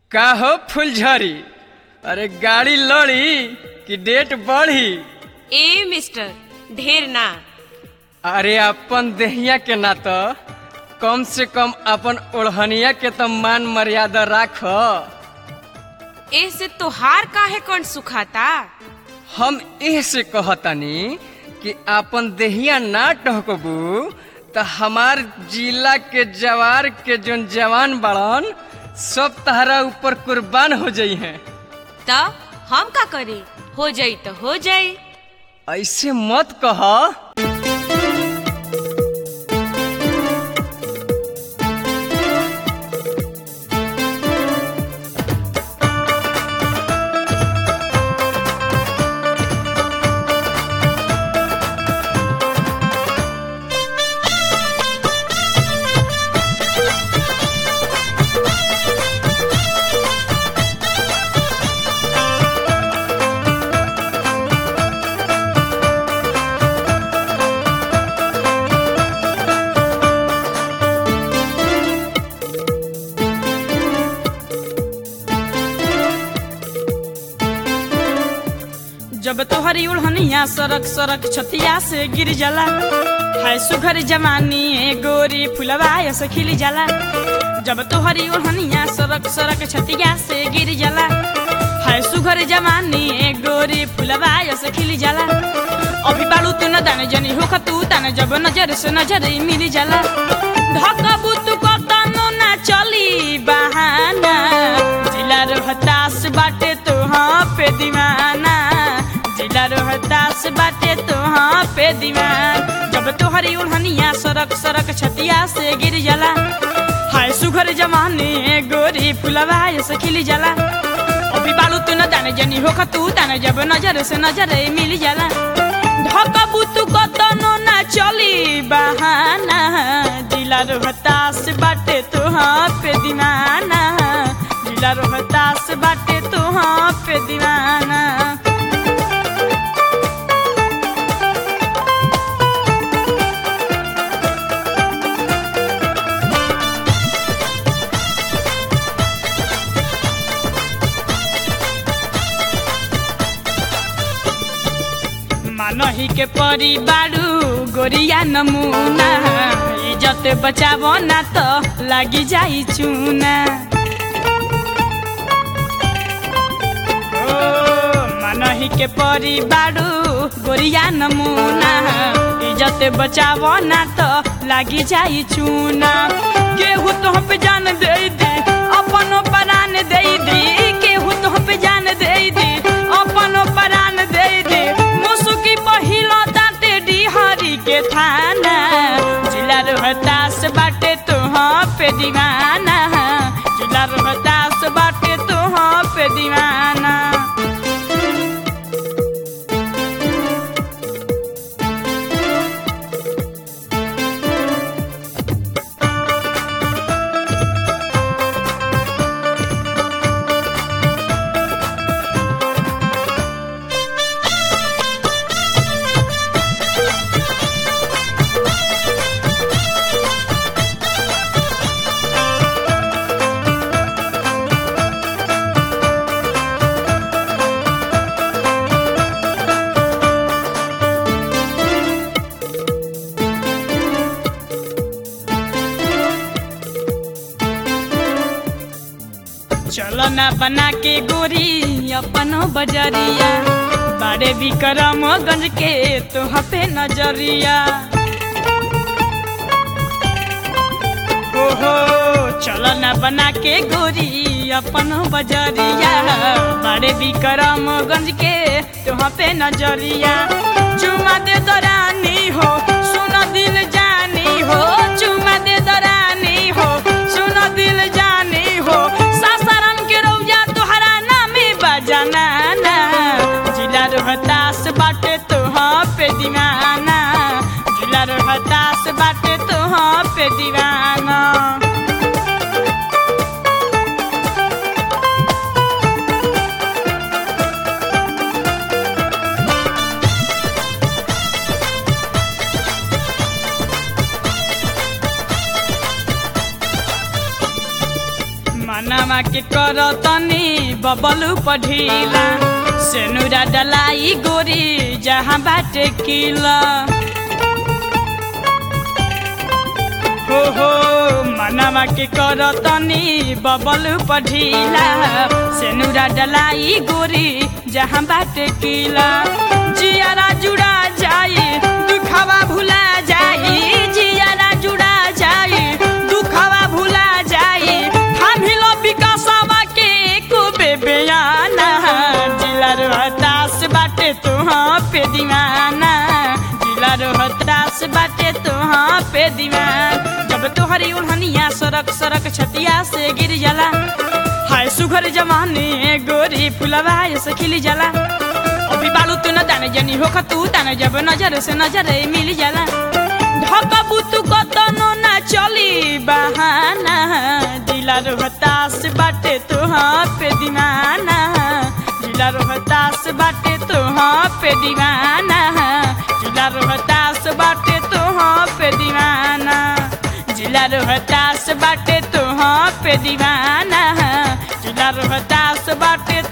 का हो फुलझड़ी अरे गाड़ी लड़ी कि डेट बढ़ी ए मिस्टर ढेर ना अरे अपन देहिया के ना तो कम से कम अपन ओढ़निया के तो मान मर्यादा राख ए से तोहार काहे कौन सुखाता हम एह से कहतानी कि अपन देहिया ना टहकबू तो हमार जिला के जवार के जोन जवान बड़न सब तहरा ऊपर कुर्बान हो जाई हैं त हम का करी हो जाई तो हो जाई ऐसे मत कह जब तोहरी उड़हनिया सरक सरक छतिया से गिर जाला हाय सुघर जवानी ए गोरी फुलवा से खिल जाला जब तोहरी उड़हनिया सरक सरक छतिया से गिर जाला हाय सुघर जवानी ए गोरी फुलवा से खिल जाला अभी बालू तू न दाने जनी हो तू ताने जब नजर से नजर मिल जाला धकबू तू कतनो ना चली बहाना जिला रोहतास बाटे तो हाँ पे दीवाना जिला रोहतास बाटे तो हाँ पे दीवान जब तोहरी उड़हनिया सरक सरक छतिया से गिर जाला हाय सुघर जवानी ए गोरी फुलवा से खिल जाला अभी बालू तू न दाने जनी हो तू ताने जब नजर से नजर मिल जाला धकबू तू कतनो ना चली बहाना जिला रोहतास बाटे तो हाँ पे दीवाना जिला रोहतास बाटे तो हाँ पे दीवाना मानही के परी बारू गोरिया नमूना इज्जत बचाबो ना तो लागी जाई चूना ओ मानही के परी बारू गोरिया नमूना इज्जत बचाबो ना तो लागी जाई चूना केहू तो पे जान दे दी अपनो परान दे दी केहू तो पे जान दे दी अपनो परान दे दी मुसुकी पहिलो दाते डिहरी के थाना जिला रोहतास बाटे तो हाँ पे दीवाना जिला रोहतास बाटे तो हाँ पे दीवाना चलो ना बना के गोरी अपनो बजरिया बड़े विक्रम गंज के तो पे नजरिया ओहो चलो ना बना के गोरी अपनो बजरिया बड़े विक्रम गंज के तो पे नजरिया चुमा दे दरानी हो सुनो दिल जानी हो चुमा दे दरानी हो सुनो दिल जानी हो सासाराम के रौया तोहरा नामे बजाना ना जिला रोहतास बाटे तो हाँ पे दीवाना जिला रोहतास बाटे तो हाँ पे दीवाना मनवा मनवा के कर तनी बबलू पढ़ीला सेनुरा डलाई गोरी जहाँ बाटे किला हो हो मनवा के कर तनी बबलू पढ़ीला सेनुरा डलाई गोरी जहाँ बाटे किला जियारा जुड़ा जाई दुखवा भुला जाई जियारा जुड़ा जाई दुखवा भुला जाई थामिलो विकासवा के एको बेबेयाना जिला रोहतास बाटे तुहाँ पे दीवाना जिला रोहतास बाटे तुहाँ पे दीवान जब तोहरी उल्हनिया सड़क सड़क छतिया से गिर जाला हाय सुघर जमाने गोरी फुलवा से खिली जाला अभी बालू तू न दाने जनी हो तू दाने जब नजर से नजर मिल जाला ढकबू तू कतनो ना चली बहाना दिला रोहतास बाटे तुहाँ पे दीवाना जिला रोहतास बाटे तुहाँ पे दीवाना जिला रोहतास बाटे तुहाँ पे दीवाना जिला रोहतास बाटे तुहाँ पे दीवाना जिला रोहतास बाटे